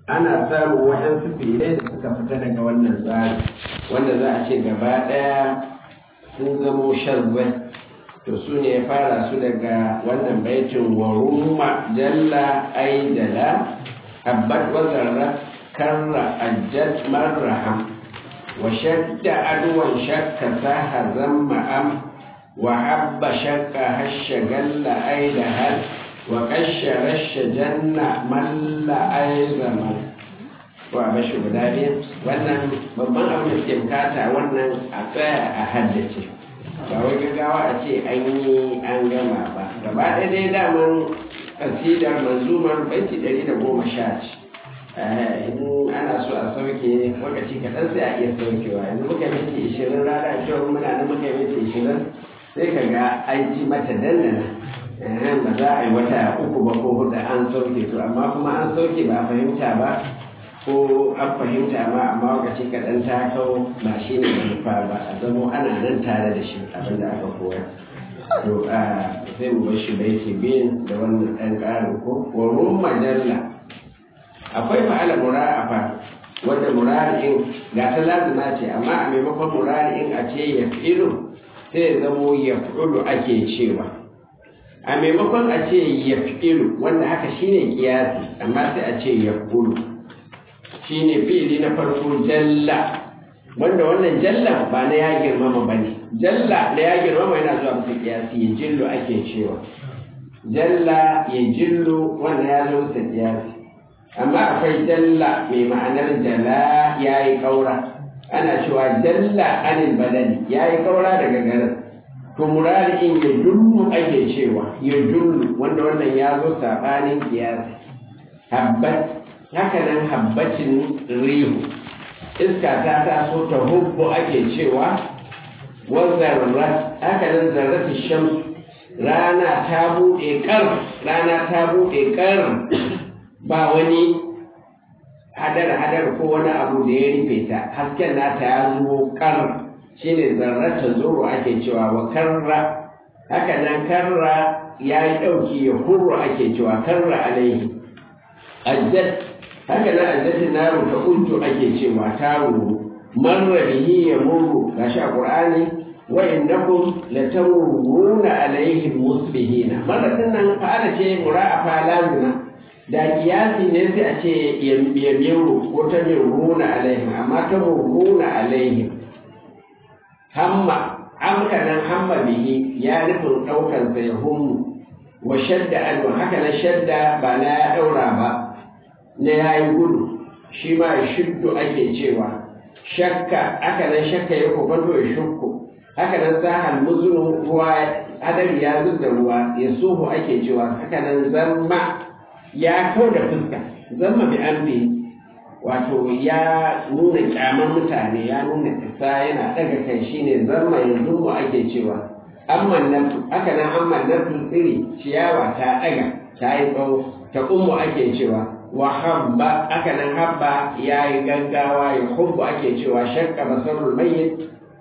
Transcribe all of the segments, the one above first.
ana samun waɗansu filai da suka fita daga wannan tsari wanda za a ce gaba ɗaya sun zamo shazzai to su ne ya fara su daga wannan baitin waruma jalla aidala abbat wazarra karra ajjat marraham wa shadda adwan shakka saha zamma am wa habba shakka hashsha galla aidahal wa kashe rashe janna malla aizama ko a bashi guda biyu wannan babban abin da suke bukata wannan a tsaya a haddace ba wai gaggawa a ce an yi an gama ba gaba ɗaya dai daman kasidar manzumar baiti ɗari da goma sha ce in ana so a sauke lokaci kaɗan sai a iya saukewa yanzu muka minti ishirin rana cewa muna nan muka minti ishirin sai ka ga an ji mata dandana ba za a yi wata uku ba ko hudu an sauke to amma kuma an sauke ba a fahimta ba ko an fahimta ma amma lokaci kaɗan ta kawo ba shi ne manufa ba a zamo ana nan tare da shi abin da aka koya to a sai mu bar shi baiti biyun da wannan ɗan ƙarin ko warun majalla akwai fa'ala mura'afa wanda murari'in ga ta lazima ce amma a maimakon murari'in a ce ya fi'ilu sai zamo ya fi'ilu ake cewa a maimakon a ce ya fi'ilu wanda haka shine kiyasi amma sai a ce ya kulu shine fi'ili na farko jalla wanda wannan jalla ba na ya girmama ba ne jalla na ya girmama yana zuwa bisa kiyasi ya jillu ake cewa jalla ya jillu wanda ya zo bisa kiyasi amma akwai jalla mai ma'anar jala ya yi ƙaura ana cewa jalla anil badani ya yi ƙaura daga garin to murari'in ya dullu ake cewa ya dullu wanda wannan ya zo saɓanin kiyasi habbat haka nan habbacin rihu iska ta taso ta hubbu ake cewa wa zarrat haka nan zarrati shams rana ta buɗe ƙar rana ta buɗe ƙar ba wani hadar-hadar ko wani abu da ya rufe ta hasken nata ya zo ƙar shi ne zarrata zuru ake cewa wa karra haka nan karra ya yi ɗauki ya hurru ake cewa karra alaihi ajjat haka nan ajjatin naru ta unju ake cewa ta ruru marra bihi ya murru gashi a qur'ani wa innakum latamurruna alaihim musbihina marra nan fa'ala ce mura'afa lazima da kiyasi ne sai a ce ya miru ko ta mirruna alaihim amma ta murruna alaihim hamma amka nan hamma bihi ya nufin ɗaukar sa ya hummu wa shadda alwa haka na shadda ba na ya ɗaura ba na ya yi gudu shi ma ya shuddu ake cewa shakka haka nan shakka ya kofato ya shukku haka nan sahal muzunu ruwa hadari ya da ruwa ya suhu ake cewa haka nan zamma ya kau da fuska zamma bi amri wato ya nuna kyaman mutane ya nuna isa yana daga kai shine zamma yanzu mu ake cewa amma nafsu haka nan amma nafsu tsiri ciyawa ta daga ta yi tsawo ta ummu ake cewa wa habba haka nan habba ya yi gaggawa ya hubbu ake cewa shakka basarul mayyit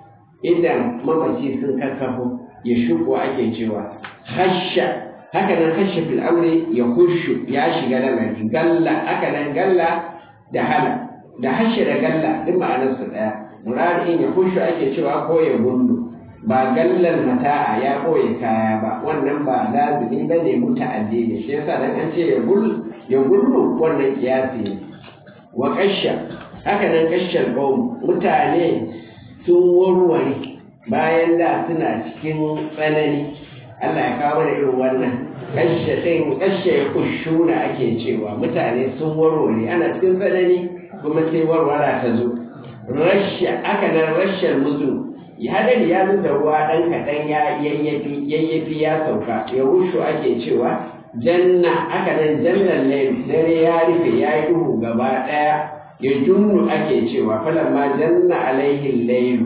idan mamaci sun kakkafo ya shuku ake cewa hasha haka nan hasha fil amri ya hushu ya shiga lamari galla haka nan galla da hala da hasha da galla duk ma'anar su daya muradin ya hushu ake cewa ko ya gundu ba gallar mata'a ya koye kaya ba wannan ba lazimi ba ne muta'addi ne shi yasa dan an ce ya gul ya gullu wannan kiyasi ne wa kasha haka nan kashar qaum mutane sun warware bayan da suna cikin tsanani Allah ya kawo da irin wannan kashe ɗin kashe ya kushuna ake cewa mutane sun warware ana cikin tsanani kuma sai warwara ta zo rasha aka nan rashar muzu ya hadari ya da ruwa ɗan kaɗan ya yayyafi yayyafi ya sauka ya rushu ake cewa janna aka nan jannan laili dare ya rufe ya yi duhu gaba ɗaya ya junnu ake cewa falamma janna alaihi lailu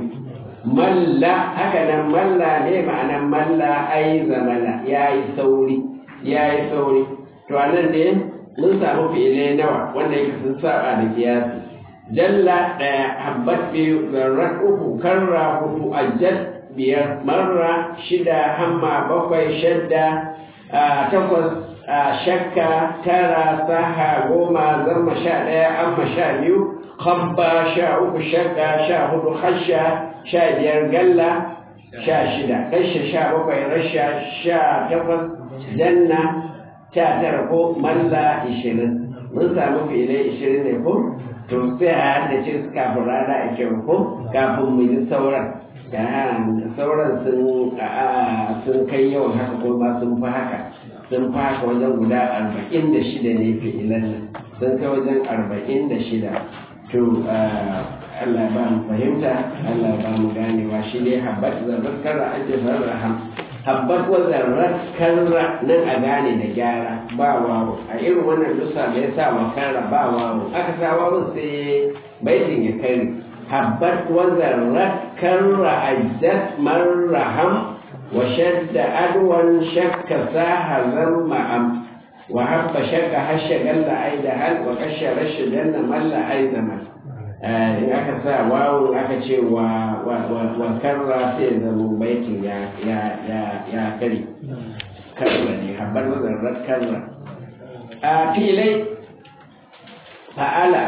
malla haka nan malla ne ma'anan malla ai zamana ya yi sauri ya yi sauri to a nan ne mun samu fi'ilai nawa wanda yake sun saba da kiyasi jalla ɗaya habbat biyu zarrat uku karra hudu ajjat biyar marra shida hamma bakwai shadda takwas a shakka tara saha goma zarma sha ɗaya amma sha biyu habba sha uku shakka sha hudu hasha sha biyar galla sha shida kashe sha bakwai rasha sha takwas janna sha tara ko malla ishirin mun samu filai ishirin ne ko to sai a haddace su kafin rana a kyau ko kafin mu ji sauran sauran sun sun kai yawan haka ko ma sun fi haka sun fi haka wajen guda arba'in da shida ne fi'ilan nan sun kai wajen arba'in da shida to Allah ba mu fahimta Allah ba mu ganewa shi ne habbat zarrar karra an jefa raham habbat wa zarrar karra nan a gane da gyara ba wawo a irin wannan dusa da ya sa wa karra ba wawo aka sa wawo sai baitin ya kare habbat wa zarrar karra ajdat marraham wa shadda adwan shakka saha zamma am wa habba shakka hasha galla aida hal wa kasha rasha janna malla aida mal in aka sa wawo aka ce wa wa karra sai zama baitin ya ya ya ya kare karra ne habbar wazarrar karra a filai fa'ala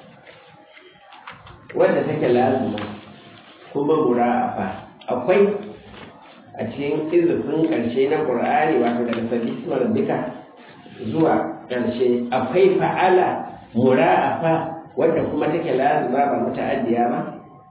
wadda take lazima kuma mura'afa akwai a cikin izufin ƙarshe na ƙur'ani wato daga sabismar duka zuwa ƙarshe akwai fa'ala mura'afa wadda kuma take lazima ba muta'addiya ba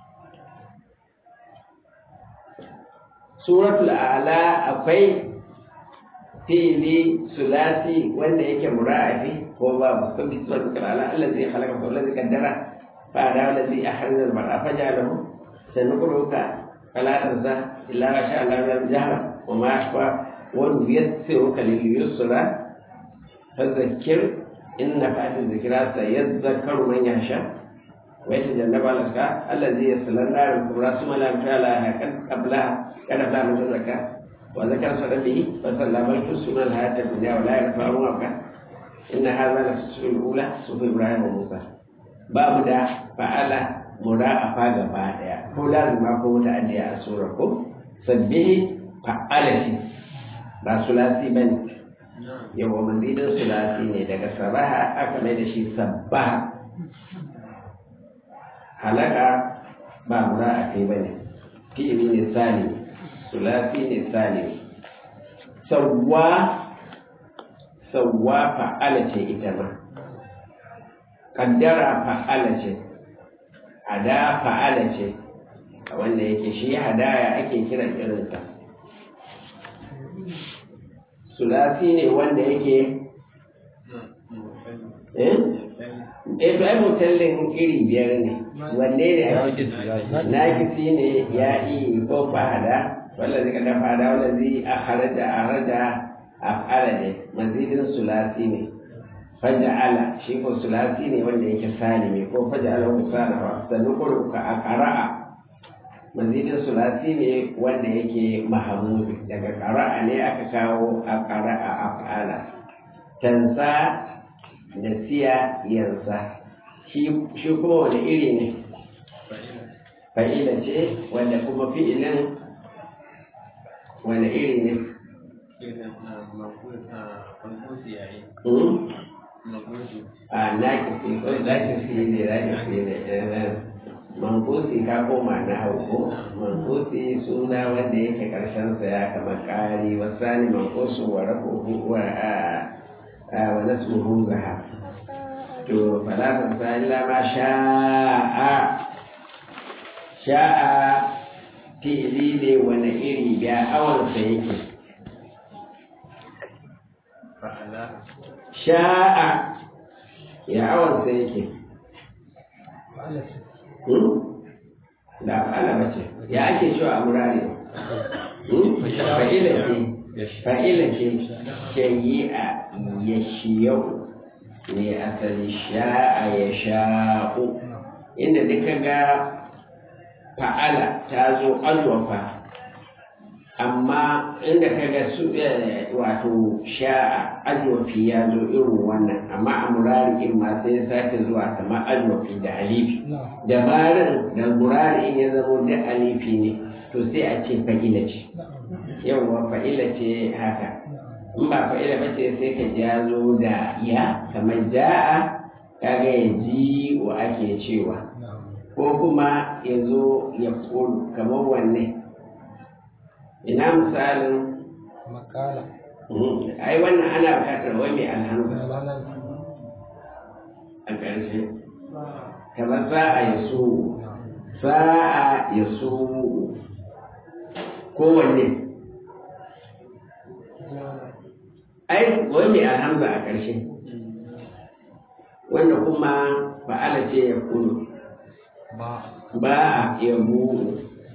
suratul a'la akwai fili sulasi wanda yake mura'afi ko ba sun fi suratul a'la allazi khalaqa fa allazi qaddara fa da allazi ahraza al-mar'a fa ja'alahu sanuqruka fala tansa illa ma sha Allah min jahra wa ma ashqa wa nuyassiruka lil yusra fadhakkir إن فأت الذكرى سيذكر من يخشى ويتجنب الأشقى الذي يصلى النار الكبرى ثم لا يمشى لها قبلها كان فلا من تزكى وذكر صدقه فصلى بل تسمى الحياة الدنيا ولا يرفع ربك إن هذا لفي السورة الأولى سورة إبراهيم وموسى باب دا فعل مضاعفة gaba daya ko lazima ko muta'addiya a surar ko sabbihi fa'alati ba sulasi bane yawa mazidin sulasi ne daga sabaha aka mai da shi sabbaha halaka ba mura a kai bane fi'ili ne sani sulasi ne sani sawwa sawwa fa'ala ce ita ma kaddara fa'ala ce hada fa'ala ce wanda yake shi hadaya ake kiran irinsa sulasi ne wanda yake eh eh ai mutallin iri biyar ne wanne ne nakisi ne ya yi ko fahada wanda zai kada fahada wanda zai a haraja a raja a fara ne mazidin sulasi ne faja'ala shi ko sulasi ne wanda yake salimi ko faja'ala ku sanawa sannan kurka a qara'a mazidin sulasi ne wanda yake mahamudu daga qara'a ne aka kawo a qara'a af'ala tansa da siya yansa shi kuma wani iri ne fa'ila ce wanda kuma fi'ilin wani iri ne a nakisi ko nakisi ne nakisi ne mankusi ka koma na hauko mankusi suna wanda yake karshen sa ya kama kari wasani mankusu wa rafuhu wa a wa nasmuhu zaha to falatan sa illa ma sha'a sha'a fi'ili ne wani iri ya awon sa yake sha'a ya awon sa yake da fa'ala bace ya ake cewa a murare fa'ila ce fa'ila ce shayi'a ya shiyau ne asali sha'a ya sha'u inda duka ga fa'ala ta zo alwafa amma inda ka ga su wato sha'a alwafi ya zo irin wannan amma a murari in ma sai ya sake zuwa kama alwafi da alifi da barin da murari in ya zamo da alifi ne to sai a ce fa'ila ce yawwa fa'ila ce haka in ba fa'ila ba ce sai ka ja zo da ya kamar ja'a kaga ya ji wa ake cewa ko kuma ya zo ya kulu kamar wanne ina misalin makala ai wannan ana bukatar wai mai alhamza alalan a ƙarshe kamar sa'a ya so sa'a ya so kowanne ai wai mai alhamza a ƙarshe wanda kuma fa'ala ce ya kulu ba ba a yabu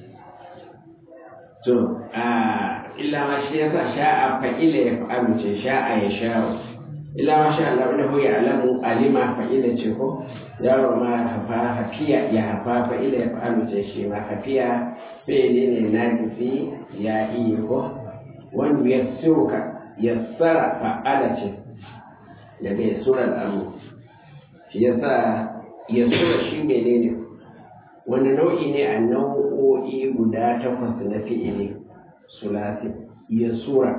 to a illa ma shi yasa sha'a fa'ila ya fa'alu ce sha'a ya sha'u illa ma sha Allah innahu ya'lamu alima fa'ila ce ko yaro ma hafa hafiya ya hafa fa'ila ya fa'alu ce shi ma hafiya fi'ili ne na gifi ya iya ko wanda ya suka yassara fa'ala ce daga yasura al'amu shi yasa yasura shi menene wani nau'i ne a nau'o'i guda takwas na fi'ili sulasi yasura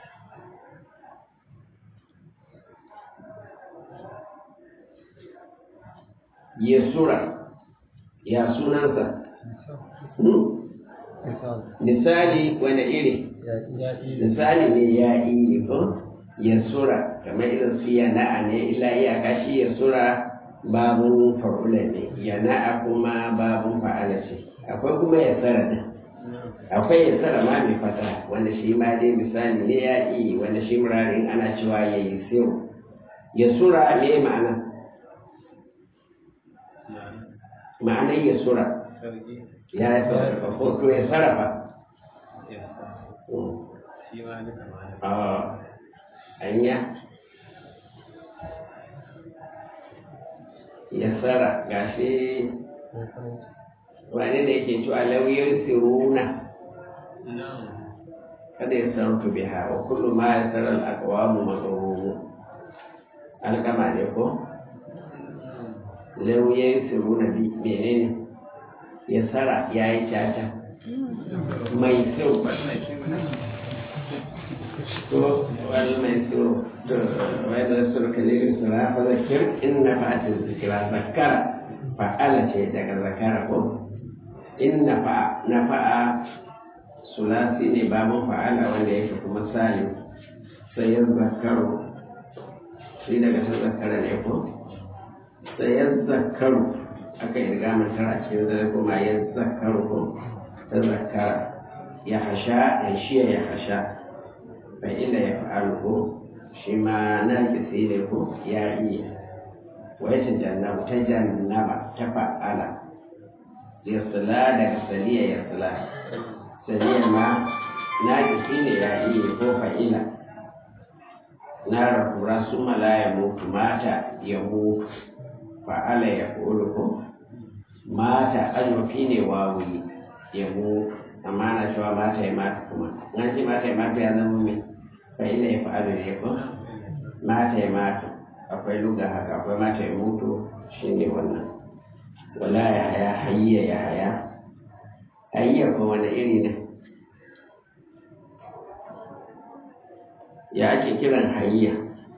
yasura ya sunansa Hmm. misal misali wani iri ya ya ile misali ne ya iri ko yasura kamar irin su yana'a ne illa iyaka shi yasura babun fa'ula ne yana'a kuma babun fa'ala ce akwai kuma yasara din akwai yasara ma mai fata wanda shi ma dai misali ne ya iri wanda shi murarin ana cewa ya yi siru yasura me ma'ana ma'anar yasura ya yi sarrafa ko to ya sarrafa a anya ya tsara gashi wani da yake cewa lauyar siruna kada ya sarrafa biha wa kullu ma ya tsara al'akwamu matsarumu alkama ne ko lauyar siruna bi menene ya tsara ya yi caca mai kyau to wani mai tsoro to wai da su ka ne su ra fa zakir in na fa'atin zikira zakara fa'ala ce daga zakara ko in na fa na fa'a sulasi ne babun fa'ala wanda yake kuma salim sai ya zakaru shi daga sun zakara ne ko sai ya zakaru aka yi riga mantara cikin zai kuma ya zakaru ko ta zakara ya hasha ya shiya ya hasha fa'ila ya fa'alu shi ma na kisi ne ko ya iya wai ta jannabu ta jannaba ta fa'ala ya sala daga saliya ya sala saliya ma na kisi ne ya iya ko fa'ila na rahura su mala ya mutu mata ya mutu fa'ala ya ƙulu ko mata azufi ne wawi ya mutu amma na cewa mata ya mata kuma na ce mata ya mata ya zama mai fa'ila ya fa'alu ne ko mata ya mata akwai luga haka akwai mata ya mutu shi ne wannan wala ya haya hayya ya haya hayya ko wani iri ne ya ake kiran hayya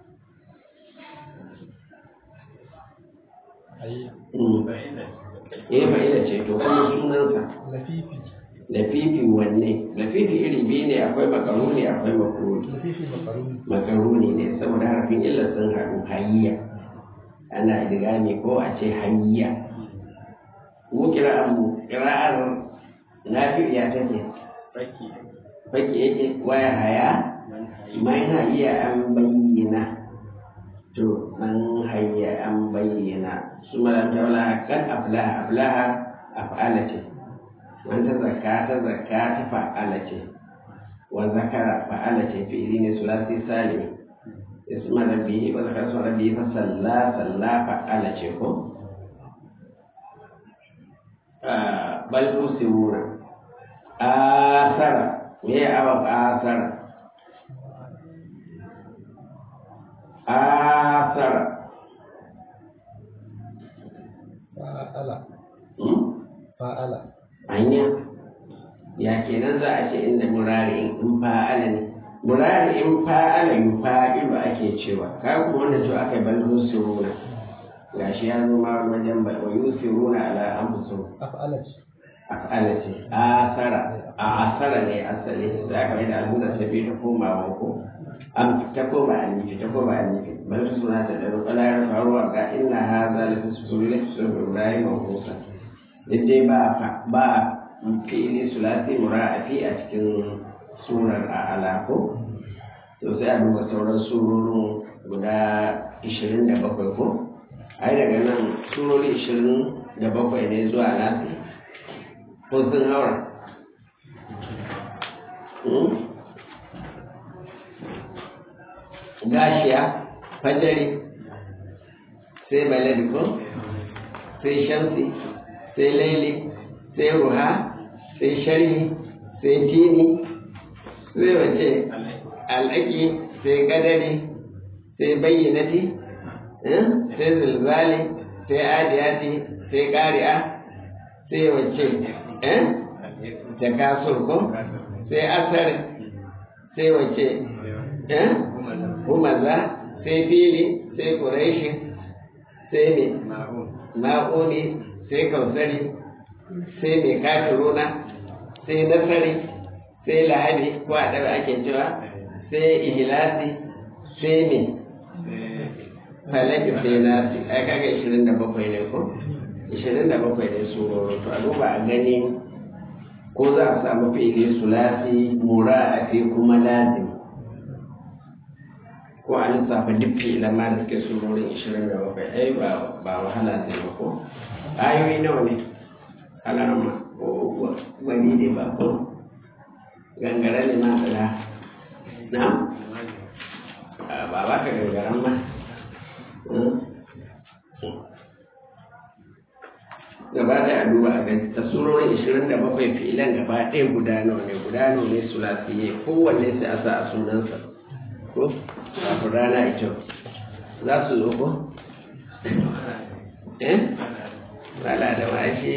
ayya eh fa'ila ce to kuma sunansa lafifi lafifi wanne lafifi iri biyu ne akwai makaruni akwai makaruni lafifi makaruni makaruni ne saboda harafin illa sun haɗu hayya ana idigami ko a ce hayya mu kira'ar mu kira'ar nafi ya take baki yake waya haya man hayya an bayyana to man hayya an bayyana su malam taula kan aflaha aflaha af'ala ce man ta zakka ta zakka ta fa'ala ce wa zakara fa'ala ce fi'ili ne sulasi salim isma rabbi wa zakara su rabbi fa salla salla fa'ala ce ko bal tusiruna asara me ya awa asara asara fa'ala hmm? fa'ala hanya ya kenan za a ce inda murari in fa'ala ne murari in fa'ala yufa'ilu ake cewa ka kuma wanda to aka yi bal yusiruna gashi ya zo ma wajen ba wa yusiruna ala anfusihim af'ala ce af'ala ce asara a asara ne asali sai aka mai da alhamza ta biyu ta koma wanko an ta koma alifi ta koma alifi bal suna ta da rukala ya faruwa ga inna hadha la tasulu ibrahim wa musa dai ba ba fi'ili sulasi mura'afi a cikin surar a alako to sai a duba sauran surorin guda 27 ko ai daga nan surori 27 ne zuwa nasi ko sun haura gashiya fajari sai baladi ko sai shamsi sai laili sai ruha sai sharhi sai tini sai wace al'aki sai gadari sai bayyanati sai zilzali sai adiyati sai ƙari'a sai wace ta kasur ko sai asar sai wace humaza sai fili sai ƙuraishi sai ne ma'uni sai kausari sai mai kafiruna sai nasari sai lahadi ko a ɗaga ake cewa sai ihilasi sai ne falaki sai nasi ai kaga 27 ne ko 27 ne suroro to a duba a gani ko za a samu fi'ili sulasi mura a fi kuma lazim ko a lissafa duk fi'ilan ma da suke surorin 27 ai ba wahala zai ba ko ayoyi nawa ne alarma ko wani ne ba ko gangara ne ma da na ba ba ka gangaran ma gaba da a duba a gani ta surorin 27 fi'ilan gaba ɗaya guda nawa ne guda nawa ne sulasiye kowanne sai a sa a sunansa ko kafin rana ita za su zo ko eh wala da washe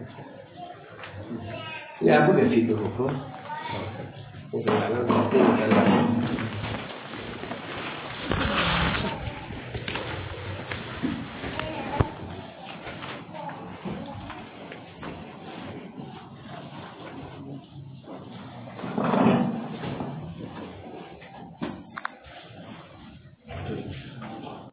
ya buga fi da ko Thank you.